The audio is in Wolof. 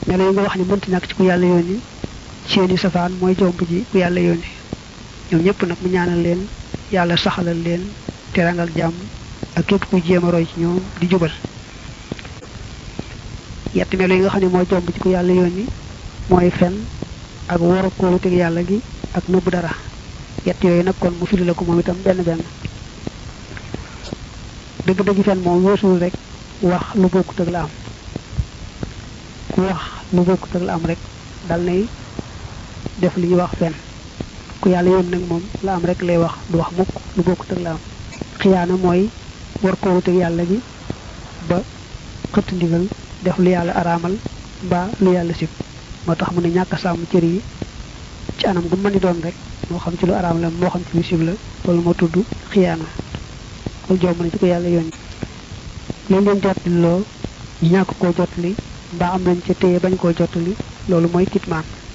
melo yi nga wax ni mënti ñàkk ci ku yàlla yónni seeni safaan mooy jomb ji ku yàlla yónni ñoom ñëpp nag mu ñaanal leen yàlla saxalal leen terangal jàmm ak képp kuy jéem a roy ci ñoom di jubal yetti melo yi nga xam ne mooy jomb ci ku yàlla yónni mooy fen ak wor a kóoluteg yàlla gi ak nëbb dara yett yooyu nag kon mu firi la ko moom itam benn benn dëgg-dëgg fen moom weesuwul rek wax lu bokkut ak la am ku wax lu bokkut ak la am rek dal nay def li ñuy wax fen ku yàlla yoon nag moom la am rek lay wax du wax mukk lu bokkut ak la am xiyaana mooy war koo wuteeg yàlla gi ba xëtt ndigal def lu yàlla araamal mbaa lu yàlla sib moo tax mu ne ñàkk a sàmm cër yi ci anam gu mën di doon rek moo xam ci lu araam la moo xam ci lu sib la loolu moo tudd xiyaana loolu jomb na ci ko yàlla yoon leen leen jottali loo ñu ñàkk koo jottali mbaa am nañ ca téye bañ koo jottali loolu mooy kitmaan